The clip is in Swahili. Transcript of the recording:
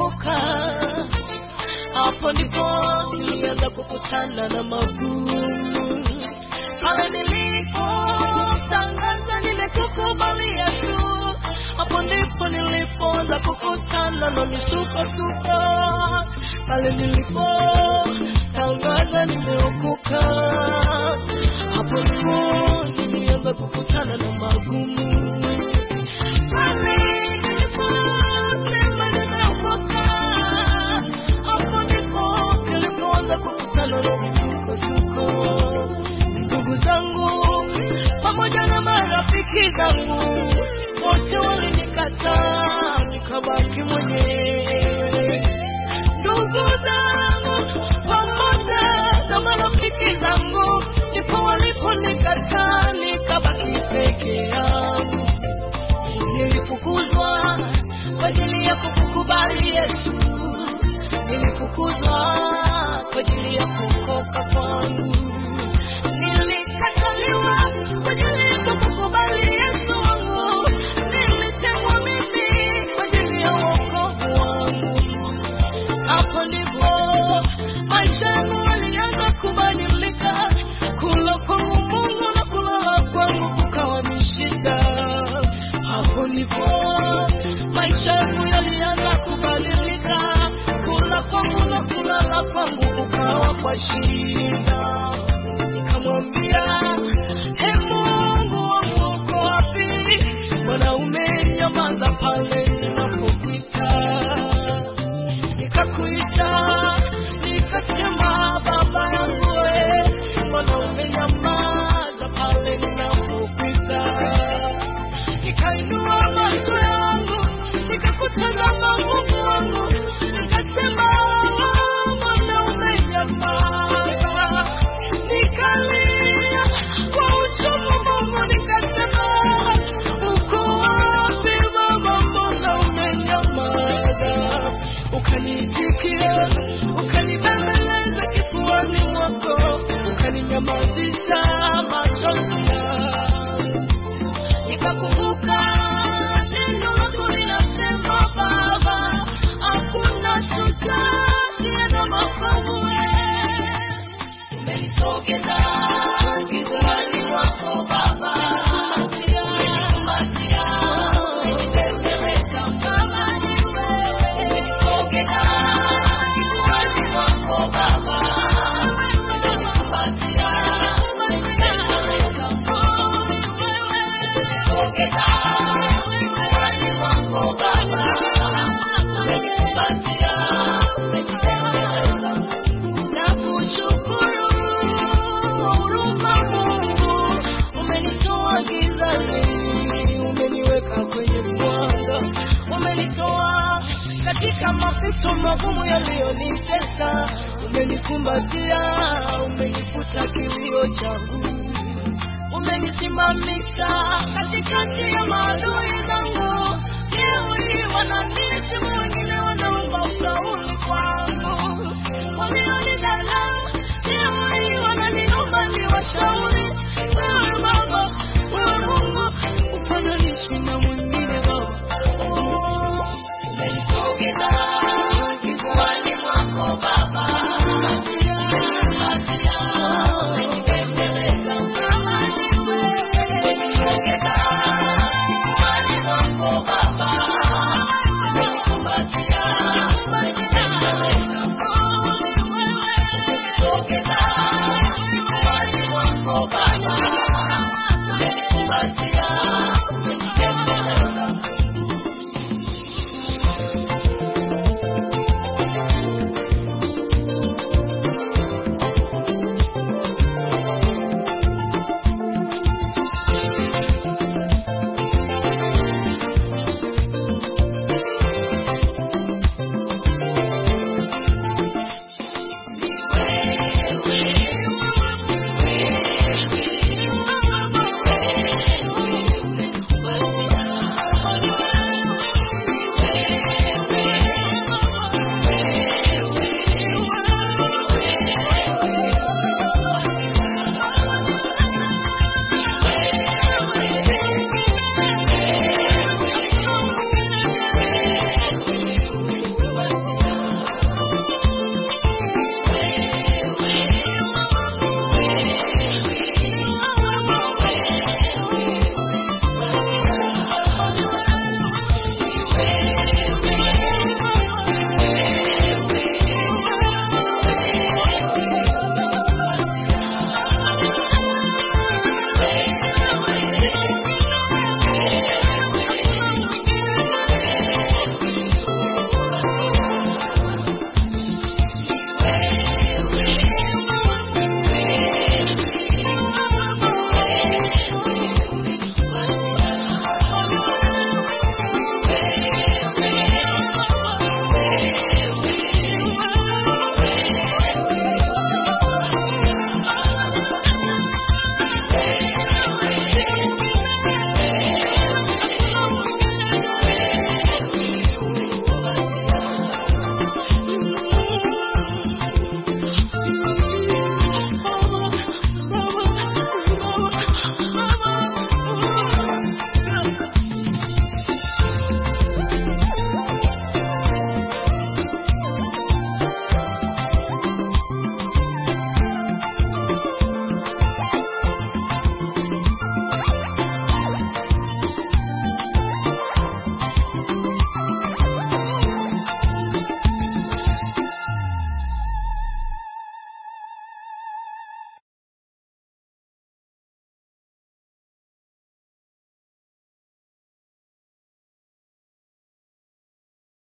nimeokoka. Hapo ndipo nilianza kukutana na magumu, pale nilipotangaza nimekukubali Yesu. Hapo ndipo nilipoanza kukutana na misukosuko, pale nilipotangaza nimeokoka. Hapo ndipo nilianza kukutana na magumu pale niliposema nimeokoka, hapo ndipo nilipoanza kukutana na misukosuko. Ndugu zangu pamoja na marafiki zangu wote walinikataa, nikabaki mwenyewe. Ndugu zangu pamoja na marafiki zangu ndipo waliponikataa, nikabaki peke yangu. Nilifukuzwa kwa ajili ya kukukubali Yesu, nilifukuzwa kwa ajili ya kuokoka kwangu, nilikataliwa kwa ajili ya kukukubali Yesu wangu, nilitengwa mimi kwa ajili ya wokovu wangu. Hapo ndipo maisha yangu yalianza kubadilika, kula kwangu Mungu na kulala kwangu kukawa ni shida. Hapo ndipo maisha yangu yalianza kubadilika, kula kwangu na kulala kwangu kukawa kwa shida. Nikamwambia, he Mungu wangu uko wapi? Mbona umenyamaza pale ninapokuita? nikakuita nikasema baba yangu we mbona umenyamaza pale ninapokuita nikainua macho yangu nikakutazama mungu wangu nikasema mbona umenyamaza nikalia kwa uchungu mungu nikasema uko wapi baba mbona umenyamaza ukaniitikia ukanibembeleza kifuani mwako ukaninyamazisha machozi yangu nikakumbuka neno lako linasema baba hakuna shujaa asiye na makovu umenisogeza gizani mwako baba umenikumbatia umenibembeleza baba umenisogeza gizani mwako baba umenikumbatia umenibembeleza umenisogeza gizani mwako baba umenikumbatia umenibembeleza Nakushukuru kwa huruma Mungu, umenitoa gizani, umeniweka kwenye mwanga, umenitoa katika mapito magumu yaliyonitesa, umenikumbatia, umenifuta kilio changu, umenisimamisha katikati ya maadui zangu, leo hii wananiheshimu wengine